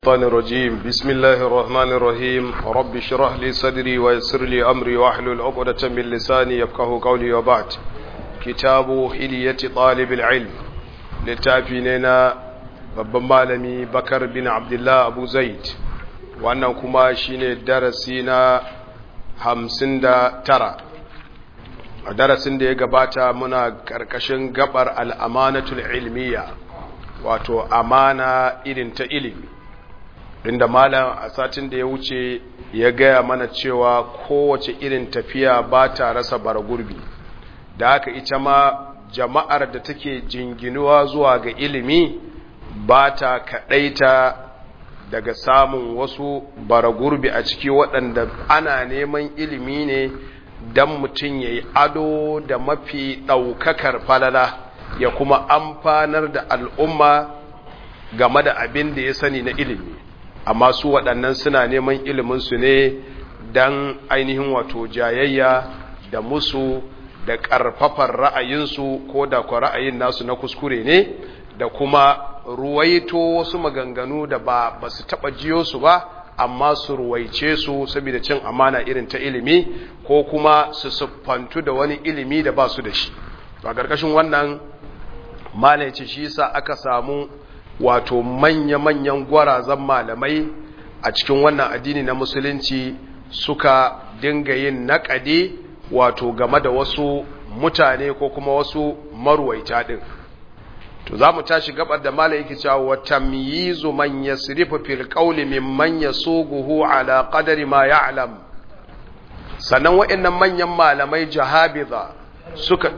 الشيطان الرجيم بسم الله الرحمن الرحيم رب اشرح لي صدري ويسر لي أمري واحلل عقدة من لساني يفقه قولي وبعد كتاب حلية طالب العلم لتافيننا babban malami bakar bin abdullah abu zaid wannan kuma shine darasi na hamsin da tara a darasin da ya gabata muna karkashin gabar al'amanatul ilmiya wato amana irin ta ilimi inda malam a satin da ya wuce ya gaya mana cewa kowace irin tafiya ba ta rasa baragurbi da haka ita ma jama'ar da take jinginuwa zuwa ga ilimi ba ta kaɗaita daga samun wasu baragurbi a ciki waɗanda ana neman ilimi ne don mutum ya yi ado da mafi ɗaukakar falala ya kuma amfanar da al'umma game da abin da ya sani na ilimi amma su waɗannan suna neman iliminsu ne don ainihin wato jayayya da musu da ƙarfafar ra'ayinsu ko da kwa ra'ayin nasu na kuskure ne da kuma ruwaito wasu maganganu da ba ba su taɓa jiyo su ba amma su ruwaice su saboda cin amana irin ta ilimi ko kuma su siffantu da wani ilimi da ba su da shi a ƙarƙashin wannan malaci shi sa aka samu wato manya-manyan gwarazan malamai a cikin wannan addini na musulunci suka dinga yin naƙade wato game da wasu mutane ko kuma wasu marwaita ɗin to za mu tashi gabar da mala yake cewa wa tamyizu man yasrifu fil qawli mimman yasuguhu ala qadari ma ya'lam sannan waɗannan manyan malamai jahabiza suka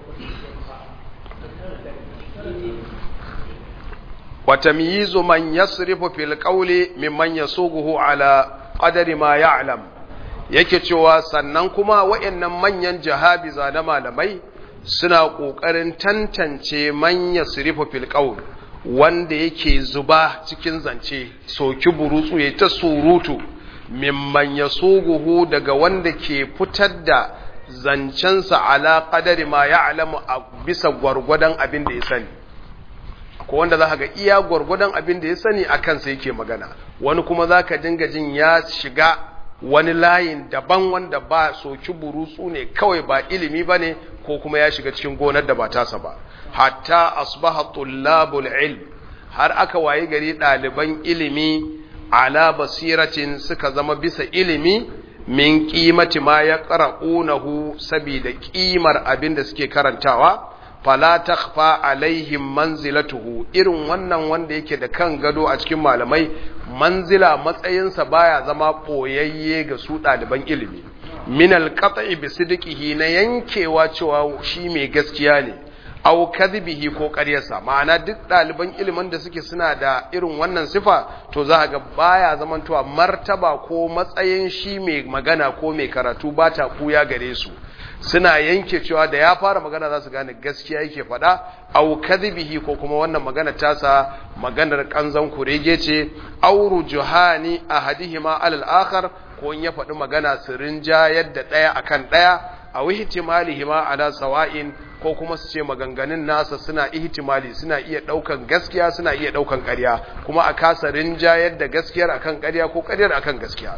وتمييز من يصرف في القول ممن يسوقه على قدر ما يعلم yake cewa sannan kuma wayannan manyan jahabiza na malamai suna ƙoƙarin tantance man yasrifu fil qawl wanda yake zuba cikin zance soki burutsu ya ta surutu mimman yasuguhu daga wanda ke fitar da zancensa ala qadari ma ya'lamu a bisa gwargwadon abin da ya sani ko wanda za ka ga iya gwargwadon abin da ya sani a kansa yake magana wani kuma za ka dinga jin ya shiga wani layin daban wanda ba soki burutsu ne kawai ba ilimi ba ne ko kuma ya shiga cikin gonar da ba tasa ba hatta asbaha tullabul ilm har aka wayi gari ɗaliban ilimi ala basiratin suka zama bisa ilimi min kimati ma ya ƙara'unahu saboda ƙimar abin da suke karantawa fala takhfa alaihim manzilatuhu irin wannan wanda yake da kan gado a cikin malamai manzila matsayinsa baya zama boyayye ga su ɗaliban ilimi min alqat'i bi sidqihi na yankewa cewa shi mai gaskiya ne aw kadhibihi ko ƙaryarsa ma'ana duk ɗaliban ilimin da suke suna da irin wannan sifa to za ga baya zamantowa martaba ko matsayin shi mai magana ko mai karatu ba ta kuya gare su suna yanke cewa da ya fara magana za su gane gaskiya yake faɗa au kadhibihi ko kuma wannan magana tasa maganar kanzan kurege ce au rujuhani ahadihima alal akhar ko in ya faɗi magana su rinjayar da ɗaya akan ɗaya aw ihtimalihima ala sawa'in ko kuma su ce maganganun nasa suna ihtimali suna iya ɗaukan gaskiya suna iya ɗaukan ƙarya kuma a kasa rinjayar da gaskiyar akan ƙarya ko ƙaryar akan gaskiya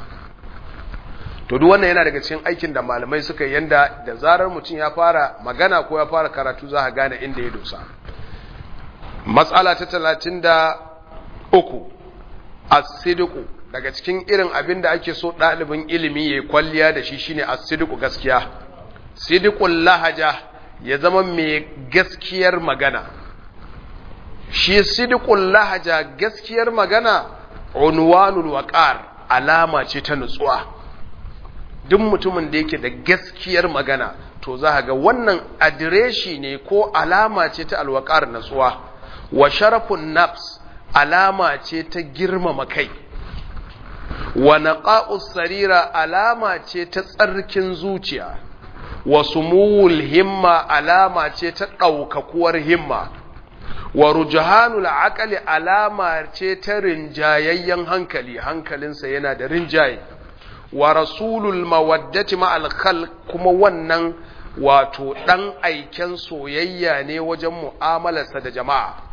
to duk wannan yana daga cikin aikin da malamai suka yanda da zarar mutum ya fara magana ko ya fara karatu za a gane inda ya dosa matsala ta talatin da uku asidiku daga cikin irin abin da ake so ɗalibin ilimi ya kwalliya da shi shine asidiku gaskiya sidikun lahaja ya zama mai gaskiyar magana shi sidikun lahaja gaskiyar magana unwanul waqar alama ce ta nutsuwa duk mutumin da yake da gaskiyar magana to za ga wannan adireshi ne ko alama ce ta alwakar natsuwa wa sharafun nafs alama ce ta girmama kai wa naqa'us sarira alama ce ta tsarkin zuciya wa sumuwul himma alama ce ta ɗaukakuwar himma wa rujhanul aqali alama ce ta rinjayayyen hankali hankalinsa yana da rinjaye wa rasulul mawaddati ma'al khalq kuma wannan wato dan aiken soyayya ne wajen mu'amalarsa da jama'a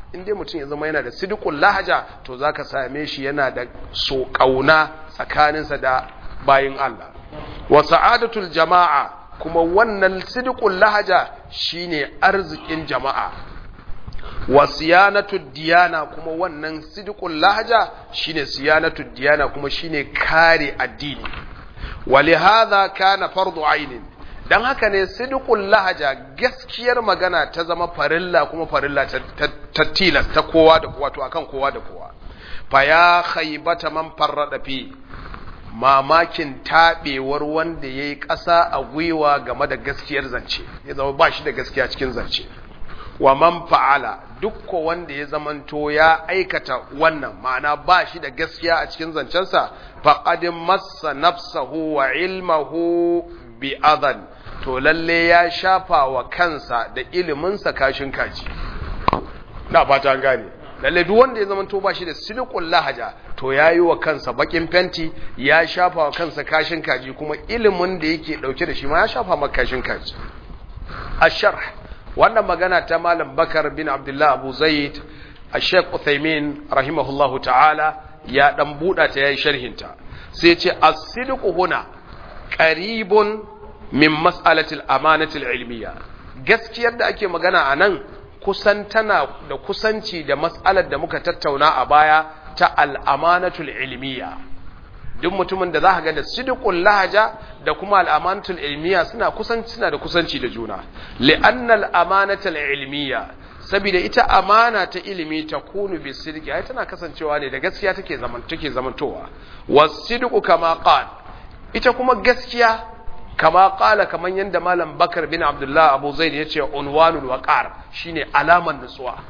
in dai mutum ya zama yana da sidqul lahaja to zaka same shi yana da so kauna tsakaninsa da bayin Allah wa sa'adatul jama'a kuma wannan sidqul lahaja shine arzikin jama'a wa siyanatud diyana kuma wannan sidqul lahaja shine siyanatud diyana kuma shine kare addini ولهذا كان فرض عين dan haka ne sidqul lahaja gaskiyar magana ta zama farilla kuma farilla ta tilas ta kowa da kowa to akan kowa da kowa fa ya khaybata man farrada fi mamakin tabewar wanda yayi ƙasa a gwiwa game da gaskiyar zance ya zama ba shi da gaskiya cikin zance wa man fa'ala duk wanda ya zamanto ya aikata wannan ma'ana ba shi da gaskiya a cikin zancensa faqad massa nafsahu wa ilmahu bi adan to lalle ya shafa wa kansa da iliminsa kashin kaji na fata an gane lalle duk wanda ya zamanto ba shi da silqul lahaja to yayi wa kansa bakin fenti ya shafa wa kansa kashin kaji kuma ilimin da yake dauke da shi ma ya shafa maka kashin kaji asharh wannan magana ta malam bakar bin abdullah abu zaid a sheikh uthaymin rahimahullahu ta'ala ya dan buɗa ta yayi sharhinta sai ce as-sidqu huna qaribun min mas'alati al-amanati al-ilmiyya gaskiyar da ake magana anan kusan tana da kusanci da mas'alar da muka tattauna a baya ta al-amanatu al-ilmiyya duk mutumin da za ka ga da sidqul lahaja da kuma al'amanatul ilmiya suna kusanci suna da kusanci da juna li'annal amanatul ilmiya saboda ita amana ta ilimi ta kunu bi sidqi ai tana kasancewa ne da gaskiya take zaman take zamantowa wasidqu kama qal ita kuma gaskiya kama qala kaman yanda malam bakar bin abdullah abu zaid yace unwanul waqar shine alaman nutsuwa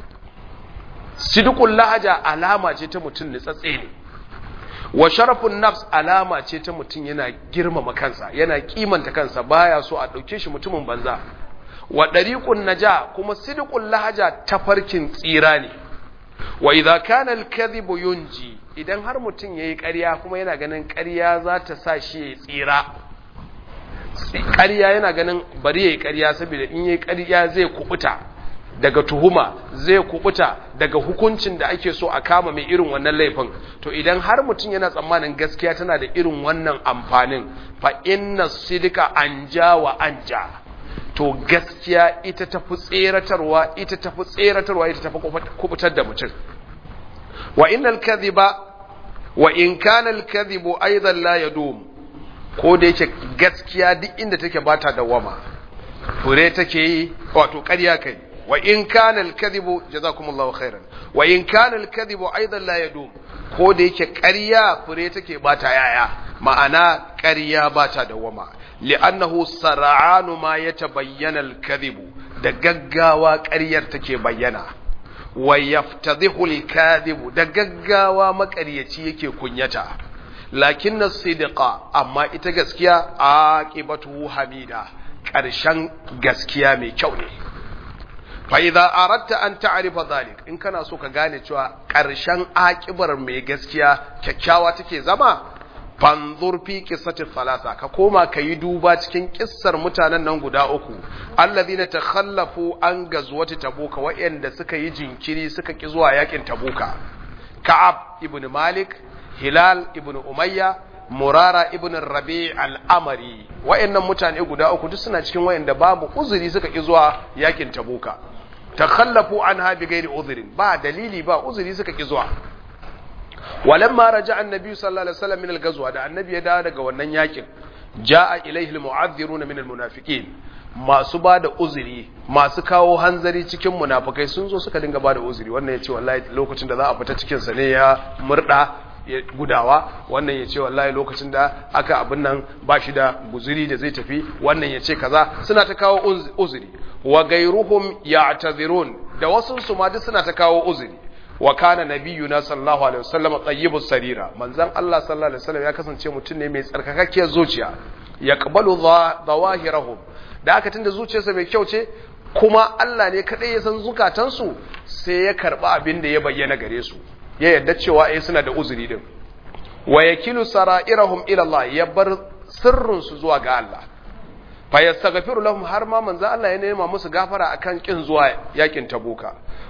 sidqul lahaja alama ce ta mutun nutsatse ne wa sharafun nafs alama ce ta mutum yana girmama kansa yana kimanta kansa baya so a ɗauke shi mutumin banza wa ɗariƙun naja kuma sidqul lahaja tafarkin tsira ne wa idza kana al-kadhibu yunji idan har mutum yayi ƙarya kuma yana ganin ƙarya za ta sa shi ya tsira ƙarya yana ganin bari yayi ƙarya saboda in yayi ƙarya zai kubuta daga tuhuma zai kubuta daga hukuncin da ake so a kama mai irin wannan laifin to idan har mutum yana tsammanin gaskiya tana da irin wannan amfanin fa inna sidika anja wa anja to gaskiya ita tafi tseratarwa ita tafi tseratarwa ita tafi kubutar da mutum wa innal kadhiba wa in kana al kadhibu aidan la yadum ko da yake gaskiya duk inda take bata dawama fure take yi wato ƙarya kai وإن كان الكذب جزاكم الله خيرا وإن كان الكذب أيضا لا يدوم ko da yake ƙarya fure take bata yaya ma'ana ƙarya bata dawama li'annahu sar'anu ma yatabayyana al-kadhibu da gaggawa ƙaryar take bayyana wa yaftadhihu al-kadhibu da gaggawa maƙaryaci yake kunyata lakinna sidqa amma ita gaskiya aqibatu hamida ƙarshen gaskiya mai kyau ne fa'iza aratta an ta'arifa zalik in kana so ka gane cewa ƙarshen aƙibar mai gaskiya kyakkyawa take zama fanzur fi qissati thalatha ka koma ka yi duba cikin kissar mutanen nan guda uku allazina takhallafu an gazwati tabuka wa'anda suka yi jinkiri suka ki zuwa yakin tabuka ka'ab ibn malik hilal ibn umayya murara ibn rabi al-amari wa'annan mutane guda uku duk suna cikin wa'anda babu uzuri suka ki zuwa yakin tabuka takhallafu anha bighairi udhrin ba dalili ba uzuri suka ki zuwa walamma raja'a annabi sallallahu alaihi wasallam min al-ghazwa da annabi ya dawo daga wannan yakin ja'a ilaihi al-mu'adhdhiruna min al-munafiqin masu ba da uzuri masu kawo hanzari cikin munafikai sun zo suka dinga ba da uzuri wannan ya ce wallahi lokacin da za a fita cikin sa ne ya murda gudawa wannan ya ce wallahi lokacin da aka abin nan ba shi da guzuri da zai tafi wannan ya ce kaza suna ta kawo uzuri wa gairuhum ya'tazirun da wasu su ma duk suna ta kawo uzuri wa kana nabiyuna sallallahu alaihi wasallam tayyibus sarira manzon Allah sallallahu alaihi wasallam ya kasance mutum ne mai tsarkakakkiyar zuciya yaqbalu zawahirahum da aka tunda zuciyarsa mai kyau ce kuma Allah ne kadai ya san zukatansu sai ya karba abin da ya bayyana gare su ya yadda cewa eh suna da uzuri din wa yakilu sara'irahum ila Allah ya bar sirrin su zuwa ga Allah fa yastaghfiru lahum har ma manzo Allah ya nema musu gafara akan kin zuwa yakin tabuka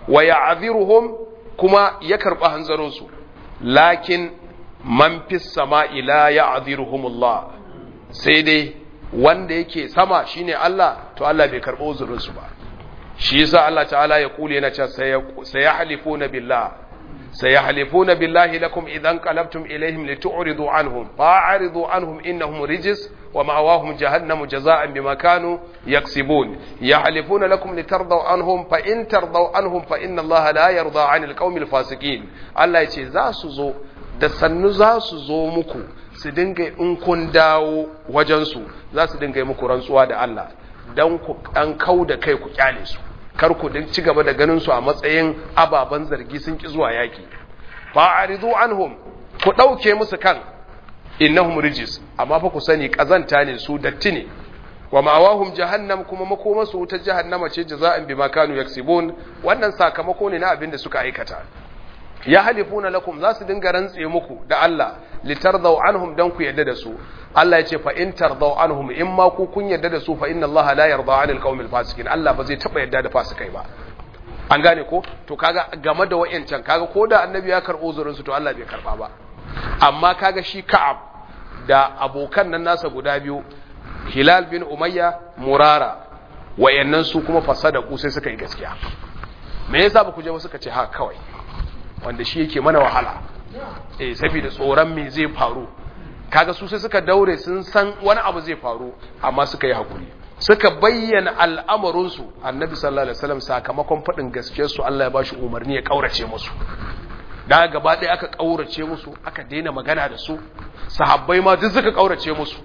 wa ya'dhiruhum kuma ya karba hanzarin su lakin man fis sama'i la ya'dhiruhumullah sai dai wanda yake sama shine Allah to Allah bai karbo uzurin su ba shi yasa Allah ta'ala ya kule yana cewa sayahlifuna billah sayahlifuna billahi lakum idan qalabtum ilaihim litu'ridu anhum fa'ridu anhum innahum rijis wa ma'awahum jahannamu jazaa'an bima kanu yaksibun yahlifuna lakum litardaw anhum fa in tardaw anhum fa inna Allah la yarda 'anil qaumil fasiqin Allah yace za su zo da sannu za su zo muku su dinga in kun dawo wajensu za su dinga yi muku rantsuwa da Allah don ku an kau da kai ku kyale su kar ku din ci gaba da ganin su a matsayin ababen zargi sun ki zuwa yaki fa'aridu anhum ku dauke musu kan innahum rijis amma fa ku sani kazanta ne su datti ne wa ma'awahum jahannam kuma makoma su ta jahannama ce jaza'an bima kanu yaksibun wannan sakamako ne na abin da suka aikata ya halifuna lakum za su dinga rantse muku da Allah litardaw anhum dan ku yadda da su Allah ya ce fa in tardaw anhum in ma ku kun yadda da su fa inna Allah la yarda 'anil qaumil fasikin Allah ba zai taba yadda da fasikai ba an gane ko to kaga game da wayancan kaga ko da annabi ya karbo zurin su to Allah bai karba ba amma kaga shi Ka'ab da abokan nan nasa guda biyu Hilal bin Umayya Murara wayannan su kuma fasada ku sai suka yi gaskiya me yasa ba ku je ba suka ce ha kawai wanda shi yake mana wahala eh saboda tsoron me zai faru kaga su sai suka daure sun san wani abu zai faru amma suka yi hakuri suka bayyana al'amarinsu annabi sallallahu alaihi wasallam sakamakon faɗin gaskiyar su Allah ya bashi umarni ya kaurace musu da gaba ɗaya aka kaurace musu aka daina magana da su sahabbai ma duk suka kaurace musu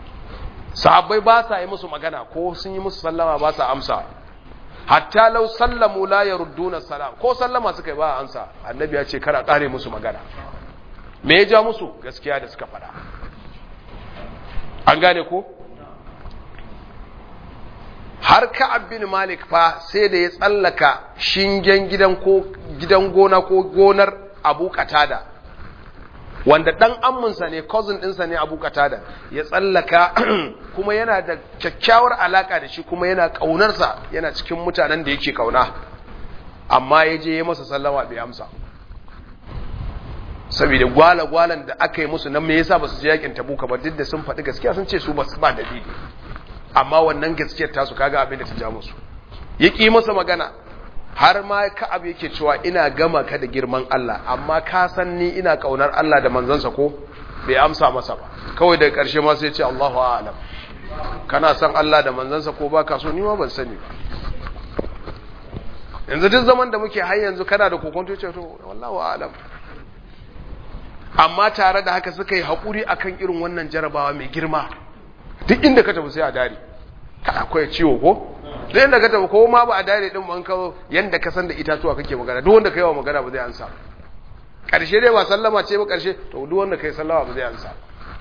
sahabbai ba sa yi musu magana ko sun yi musu sallama ba sa amsa hatta lau sallamu la yarudduna salam ko sallama suka yi ba ansa annabi ya ce kara kare musu magana me ya ja musu gaskiya da suka fada an gane ko har ka'ab bin malik fa sai da ya tsallaka shingen gidan ko gidan gona ko gonar abu katada wanda dan amminsa ne cousin ɗinsa ne abu katada ya tsallaka kuma yana da kyakkyawar alaka da shi kuma yana ƙaunarsa yana cikin mutanen da yake ƙauna amma ya je ya masa sallama bai amsa saboda gwala-gwalan da aka yi musu nan me yasa ba su je yakin tabuka ba duk da sun faɗi gaskiya sun ce su ba ba dalili amma wannan gaskiyar tasu kaga abin da ta ja musu ya ƙi masa magana har ma ka'ab yake cewa ina gama ka da girman Allah amma ka san ni ina kaunar Allah da manzansa ko bai amsa masa ba kawai daga ƙarshe ma sai ce Allahu a'lam kana san Allah da manzansa ko baka so ni ma ban sani ba yanzu duk zaman da muke har yanzu kana da kokonto ce to wallahu a'lam amma tare da haka suka yi haƙuri akan irin wannan jarabawa mai girma duk inda ka tafi sai a dare ka akwai ciwo ko duk inda ka tafi ko ma ba a dare din ban kawo yanda ka san da itatuwa kake magana duk wanda kai wa magana ba zai ansa karshe dai ba sallama ce ba karshe to duk wanda kai sallama ba zai ansa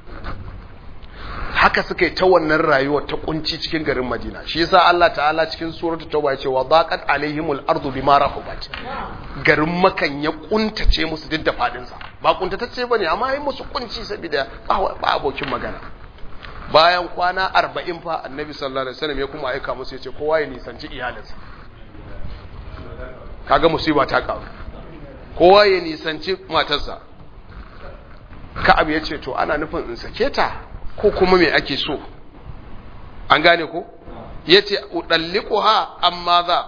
haka suka yi ta wannan rayuwar ta kunci cikin garin Madina shi yasa Allah ta'ala cikin suratul tauba ya ce wa daqat alaihimul ardu bima rahabat garin makan ya kuntace musu duk da fadin sa ba kuntatacce bane amma yi musu kunci saboda ba abokin magana bayan kwana arba'in fa annabi sallallahu alaihi wasallam ya kuma aika musu ya ce kowa ya nisanci iyalinsa kaga musiba ta kawo kowa ya nisanci matarsa ka'ab ya ce to ana nufin in sake ta ko kuma me ake so an gane ko ya ce udallikuha amma za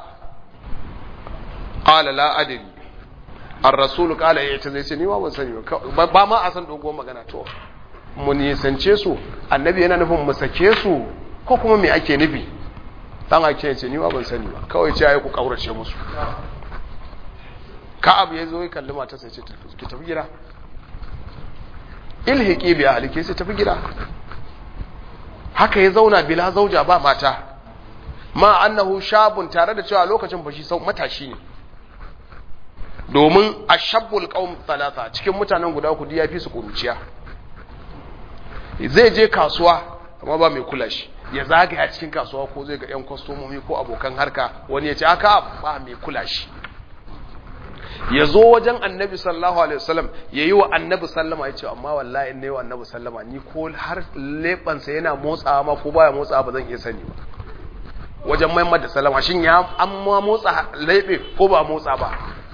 qala la adri ar-rasul qala ya ce zai ce ni ma ban sani ba ba ma a san dogon magana to mu nisance su annabi yana nufin mu sake su ko kuma me ake nufi dan ake ce ni ma ban sani ba kawai ce ayi ku kaurace musu ka'ab ya zo ya kalli mata sai ce ki tafi gida ilhiqi bi ahliki sai tafi gida haka ya zauna bila zauja ba mata ma annahu shabun tare da cewa lokacin fashi sau matashi ne domin ashabbul qaum talata cikin mutanen guda uku ya fi su kuruciya zai je kasuwa amma ba mai kula shi ya zagaya cikin kasuwa ko zai ga 'yan kwastomomi ko abokan harka wani ya ce aka ba mai kula shi ya zo wajen annabi sallallahu alaihi wasallam ya yi wa annabi sallama ya ce amma wallahi ne wa annabi sallama ni ko har lebansa yana motsawa ma ko baya motsawa ba zan iya sani ba wajen maimar da salama shin ya an ma motsa laibe ko ba motsa ba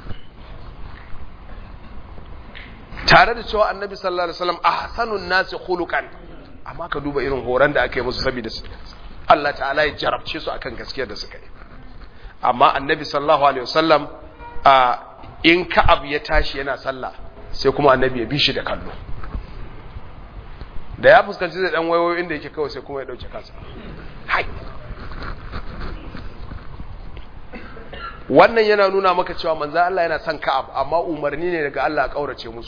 tare da cewa annabi sallallahu alaihi wasallam ahsanun nasi khuluqan amma ka duba irin horon da aka yi musu saboda Allah ta'ala ya jarabce su akan gaskiyar da suka yi amma annabi sallallahu alaihi wasallam a in ka'ab ya tashi yana sallah sai kuma annabi ya bi shi da kallo da ya fuskanci da dan wayoyi inda yake kawai sai kuma ya dauke kansa hai wannan yana nuna maka cewa manzo Allah yana son ka'ab amma umarni ne daga Allah ya kaurace musu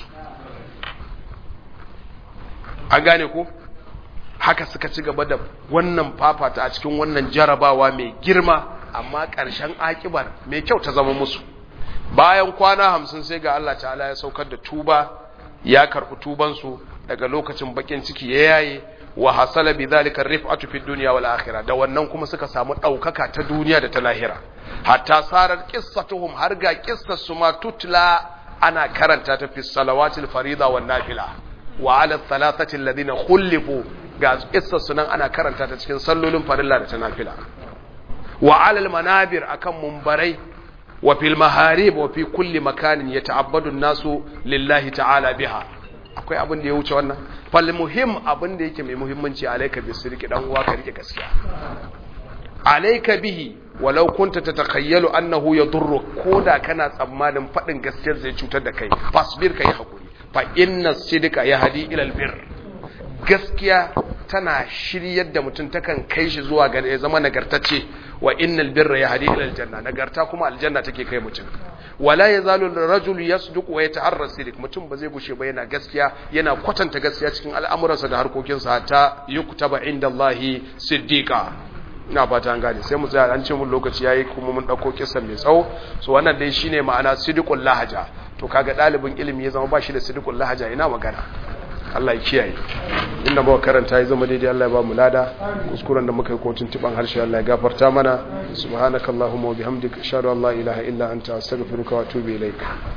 an gane ko haka suka ci gaba da wannan fafata a cikin wannan jarabawa mai girma amma ƙarshen akibar mai kyau ta zama musu bayan kwana hamsin sai ga Allah ta'ala ya saukar da tuba ya karɓi tubansu daga lokacin bakin ciki ya yaye wa hasala bi zalika rif'atu fid dunya wal akhirah da wannan kuma suka samu daukaka ta duniya da ta lahira hatta sarar qissatuhum har ga qissar su ma tutla ana karanta ta fi salawatil farida wan nafila wa ala thalathati alladhina khulifu ga qissar su nan ana karanta ta cikin sallolin farilla da ta nafila wa ala al manabir akan mumbarai wa fil maharib wa fi kulli makanin yata'abbadu an-nasu lillahi ta'ala biha akwai abin da ya wuce wannan fal muhim abin da yake mai muhimmanci alayka bi sirki dan uwa ka rike gaskiya alayka bihi walau kunta tatakayyalu annahu yadurru koda kana tsammanin fadin gaskiyar zai cutar da kai fasbir kai hakuri fa inna sidqa yahdi ila albir gaskiya tana shiryar da mutum takan kai shi zuwa ga ya zama nagartacce wa innal birra yahdi ila aljanna nagarta kuma aljanna take kai mutum wala yazalu ar-rajulu yasduqu wa yataharra sidiq mutum ba zai gushe ba yana gaskiya yana kwatanta gaskiya cikin al'amuransa da harkokinsa ta yuktaba indallahi siddiqa ina fata an gane sai mu tsaya an ce mun lokaci yayi kuma mun dauko kisan mai tsawo so wannan dai shine ma'ana sidiqul lahaja to kaga dalibin ilimi ya zama ba shi da sidiqul lahaja ina magana Allah ya kiyaye inda muka karanta ya zama daidai Allah ya ba mu lada kuskuren da muka yi ko tuntuban harshe Allah ya gafarta mana subhanakallahumma wa bihamdika ashhadu an la ilaha illa anta astaghfiruka wa atubu ilaik